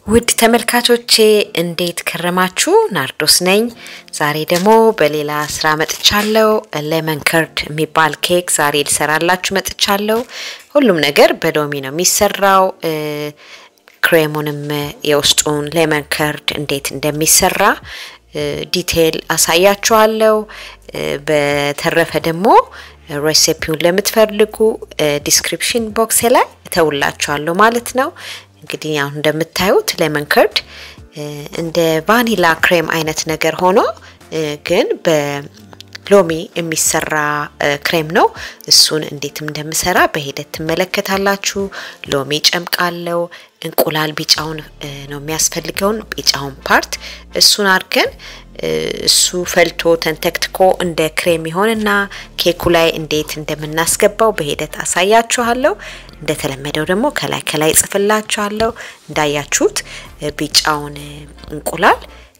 ውድ ተመልካቾቼ እንዴት ከረማችሁ? ናርዶስ ነኝ። ዛሬ ደግሞ በሌላ ስራ መጥቻለሁ። ሌመን ከርድ የሚባል ኬክ ዛሬ ልሰራላችሁ መጥቻለሁ። ሁሉም ነገር በሎሚ ነው የሚሰራው። ክሬሙንም የውስጡን ሌመን ከርድ እንዴት እንደሚሰራ ዲቴይል አሳያችኋለሁ። በተረፈ ደግሞ ሬሲፒውን ለምትፈልጉ ዲስክሪፕሽን ቦክሴ ላይ እተውላችኋለሁ ማለት ነው። እንግዲህ አሁን እንደምታዩት ሌመን ከርድ እንደ ቫኒላ ክሬም አይነት ነገር ሆኖ ግን በሎሚ የሚሰራ ክሬም ነው። እሱን እንዴትም እንደምሰራ በሂደት ትመለከታላችሁ። ሎሚ ጨምቃለው። እንቁላል ቢጫውን ነው የሚያስፈልገውን ቢጫውን ፓርት እሱን አድርገን እሱ ፈልቶ ተንተክትኮ እንደ ክሬም ይሆንና ኬኩ ላይ እንዴት እንደምናስገባው በሂደት አሳያችኋለሁ። እንደተለመደው ደግሞ ከላይ ከላይ ጽፍላችኋለሁ። እንዳያችሁት ቢጫውን እንቁላል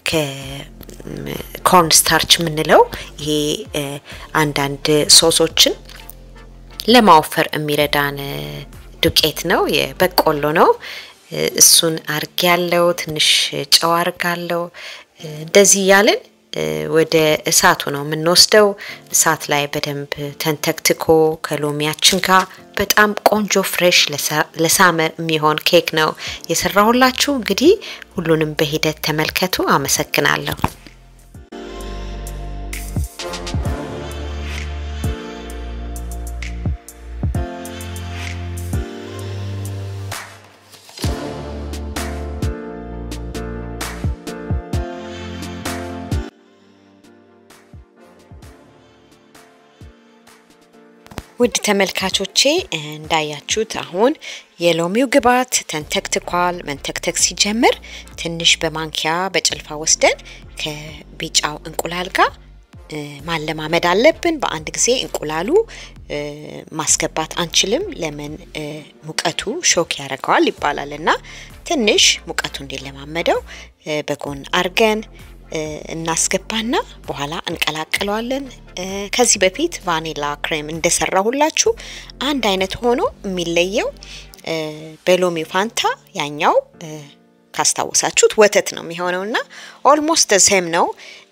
ከኮርን ስታርች የምንለው ይሄ አንዳንድ ሶሶችን ለማወፈር የሚረዳን ዱቄት ነው፣ የበቆሎ ነው። እሱን አርግ ያለው ትንሽ ጨው አርጋለው። እንደዚህ እያልን ወደ እሳቱ ነው የምንወስደው። እሳት ላይ በደንብ ተንተክትኮ ከሎሚያችን ጋር በጣም ቆንጆ ፍሬሽ ለሳመር የሚሆን ኬክ ነው የሰራሁላችሁ። እንግዲህ ሁሉንም በሂደት ተመልከቱ። አመሰግናለሁ። ውድ ተመልካቾቼ እንዳያችሁት አሁን የሎሚው ግብዓት ተንተክትኳል። መንተክተክ ሲጀምር ትንሽ በማንኪያ በጭልፋ ወስደን ከቢጫው እንቁላል ጋር ማለማመድ አለብን። በአንድ ጊዜ እንቁላሉ ማስገባት አንችልም። ለምን ሙቀቱ ሾክ ያደርገዋል ይባላል እና ትንሽ ሙቀቱ እንዲለማመደው በጎን አርገን እናስገባና በኋላ እንቀላቅለዋለን። ከዚህ በፊት ቫኒላ ክሬም እንደሰራሁላችሁ አንድ አይነት ሆኖ የሚለየው በሎሚ ፋንታ ያኛው ካስታወሳችሁት ወተት ነው የሚሆነው እና ኦልሞስት ዘሴም ነው።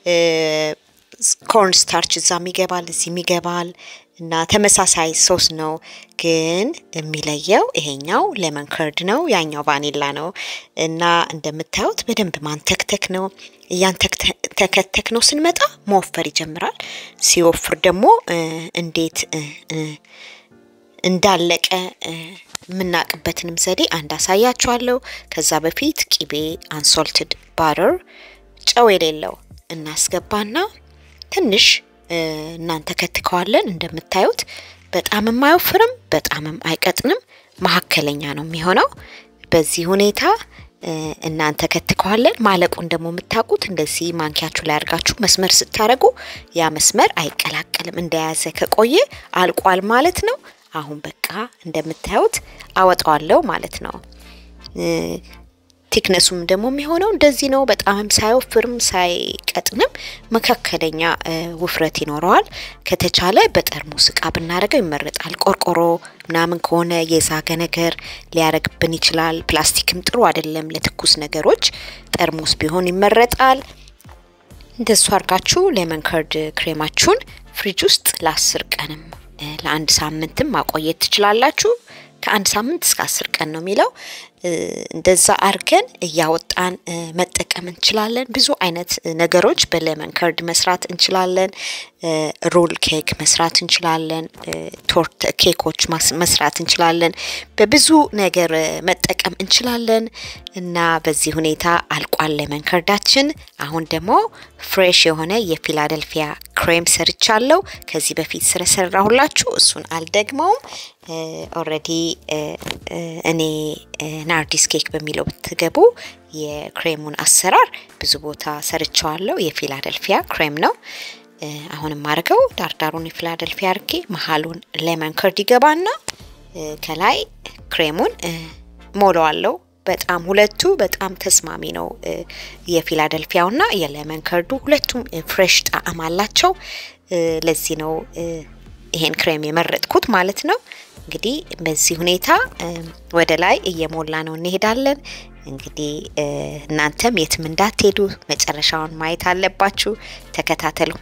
ኮርን ስታርች እዛም ይገባል እዚህም ይገባል እና ተመሳሳይ ሶስ ነው። ግን የሚለየው ይሄኛው ሌመን ከርድ ነው፣ ያኛው ቫኒላ ነው እና እንደምታዩት በደንብ ማንተክተክ ነው። እያንተከተክ ነው ስንመጣ መወፈር ይጀምራል። ሲወፍር ደግሞ እንዴት እንዳለቀ የምናቅበትንም ዘዴ አንድ አሳያችኋለሁ። ከዛ በፊት ቂቤ አንሶልትድ ባተር ጨው የሌለው እናስገባና ትንሽ እናንተ ከትከዋለን። እንደምታዩት በጣምም አይወፍርም፣ በጣምም አይቀጥንም፣ መካከለኛ ነው የሚሆነው። በዚህ ሁኔታ እናንተ ከትከዋለን። ማለቁን ደግሞ የምታውቁት እንደዚህ ማንኪያችሁ ላይ አድርጋችሁ መስመር ስታደርጉ ያ መስመር አይቀላቀልም። እንደያዘ ከቆየ አልቋል ማለት ነው። አሁን በቃ እንደምታዩት አወጣዋለሁ ማለት ነው። ቲክነሱም ደግሞ የሚሆነው እንደዚህ ነው። በጣምም ሳይወፍርም ሳይቀጥንም መካከለኛ ውፍረት ይኖረዋል። ከተቻለ በጠርሙስ እቃ ብናደርገው ይመረጣል። ቆርቆሮ ምናምን ከሆነ የዛገ ነገር ሊያረግብን ይችላል። ፕላስቲክም ጥሩ አይደለም ለትኩስ ነገሮች። ጠርሙስ ቢሆን ይመረጣል። እንደሱ አድርጋችሁ ሌመን ከርድ ክሬማችሁን ፍሪጅ ውስጥ ለአስር ቀንም ለአንድ ሳምንትም ማቆየት ትችላላችሁ። ከአንድ ሳምንት እስከ አስር ቀን ነው የሚለው። እንደዛ አርገን እያወጣን መጠቀም እንችላለን። ብዙ አይነት ነገሮች በሌመን ከርድ መስራት እንችላለን። ሮል ኬክ መስራት እንችላለን። ቶርት ኬኮች መስራት እንችላለን። በብዙ ነገር መጠቀም እንችላለን እና በዚህ ሁኔታ አልቋል ሌመን ከርዳችን። አሁን ደግሞ ፍሬሽ የሆነ የፊላደልፊያ ክሬም ሰርቻለሁ። ከዚህ በፊት ስለሰራሁላችሁ እሱን አልደግመውም። ኦልሬዲ እኔ ናርዲስ ኬክ በሚለው ብትገቡ የክሬሙን አሰራር ብዙ ቦታ ሰርቸዋለሁ። የፊላደልፊያ ክሬም ነው። አሁንም አድርገው ዳርዳሩን የፊላደልፊያ አርጌ መሀሉን ሌመን ከርድ ይገባና ከላይ ክሬሙን ሞለዋለው። በጣም ሁለቱ በጣም ተስማሚ ነው። የፊላደልፊያውና የሌመን ከርዱ ሁለቱም ፍሬሽ ጣዕም አላቸው። ለዚህ ነው ይሄን ክሬም የመረጥኩት ማለት ነው። እንግዲህ በዚህ ሁኔታ ወደ ላይ እየሞላ ነው እንሄዳለን። እንግዲህ እናንተም የትም እንዳትሄዱ መጨረሻውን ማየት አለባችሁ። ተከታተሉ።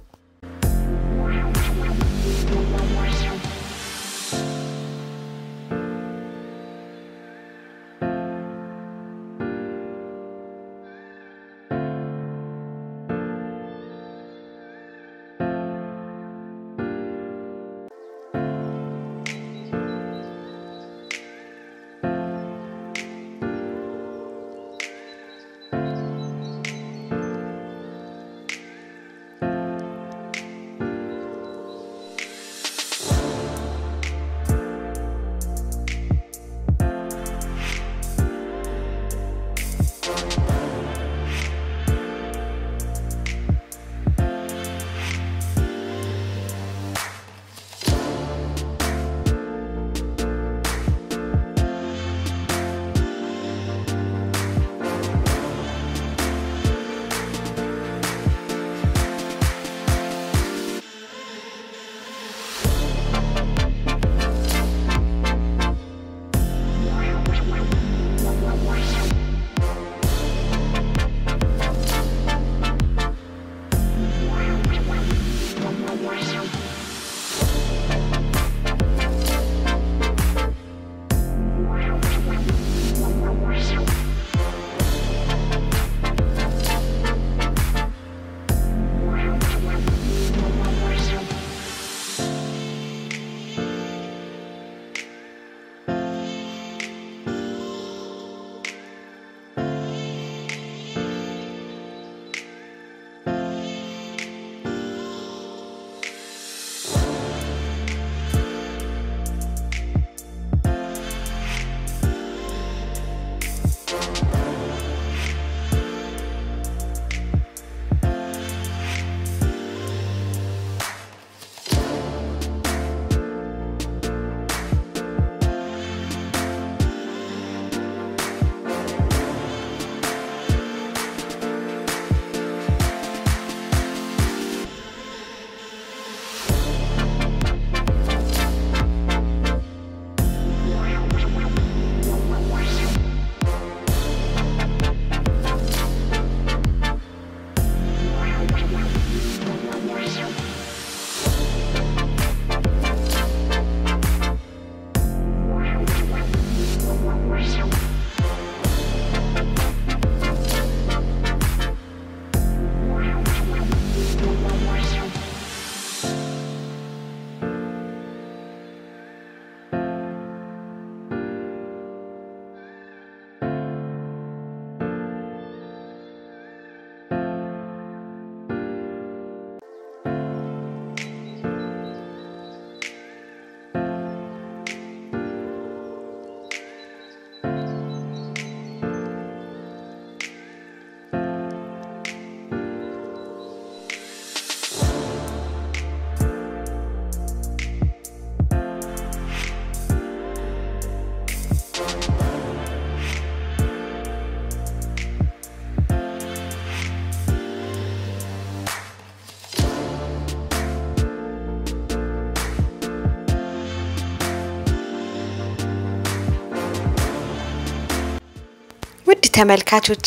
ውድ ተመልካቾቼ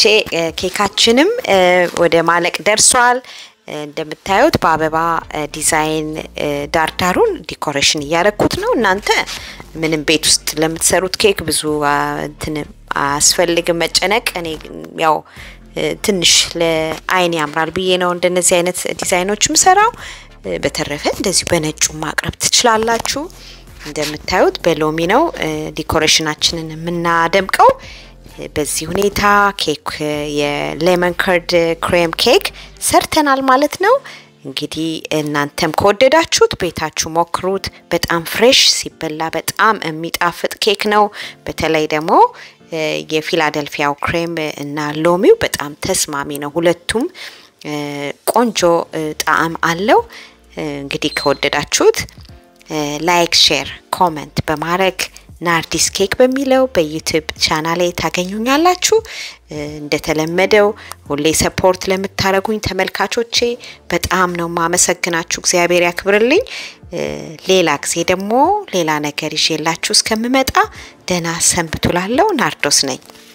ኬካችንም ወደ ማለቅ ደርሷል። እንደምታዩት በአበባ ዲዛይን ዳርዳሩን ዲኮሬሽን እያረኩት ነው። እናንተ ምንም ቤት ውስጥ ለምትሰሩት ኬክ ብዙ እንትን አያስፈልግም መጨነቅ። እኔ ያው ትንሽ ለአይን ያምራል ብዬ ነው እንደነዚህ አይነት ዲዛይኖች ምሰራው። በተረፈ እንደዚሁ በነጩ ማቅረብ ትችላላችሁ። እንደምታዩት በሎሚ ነው ዲኮሬሽናችንን የምናደምቀው። በዚህ ሁኔታ ኬክ የሌመን ከርድ ክሬም ኬክ ሰርተናል ማለት ነው። እንግዲህ እናንተም ከወደዳችሁት ቤታችሁ ሞክሩት። በጣም ፍሬሽ ሲበላ በጣም የሚጣፍጥ ኬክ ነው። በተለይ ደግሞ የፊላደልፊያው ክሬም እና ሎሚው በጣም ተስማሚ ነው። ሁለቱም ቆንጆ ጣዕም አለው። እንግዲህ ከወደዳችሁት ላይክ፣ ሼር፣ ኮመንት በማድረግ ናርዲስ ኬክ በሚለው በዩቲዩብ ቻናሌ ታገኙኛላችሁ። እንደተለመደው ሁሌ ሰፖርት ለምታደረጉኝ ተመልካቾቼ በጣም ነው ማመሰግናችሁ። እግዚአብሔር ያክብርልኝ። ሌላ ጊዜ ደግሞ ሌላ ነገር ይዤላችሁ እስከምመጣ ደህና ሰንብቱ። ላለው ናርዶስ ነኝ።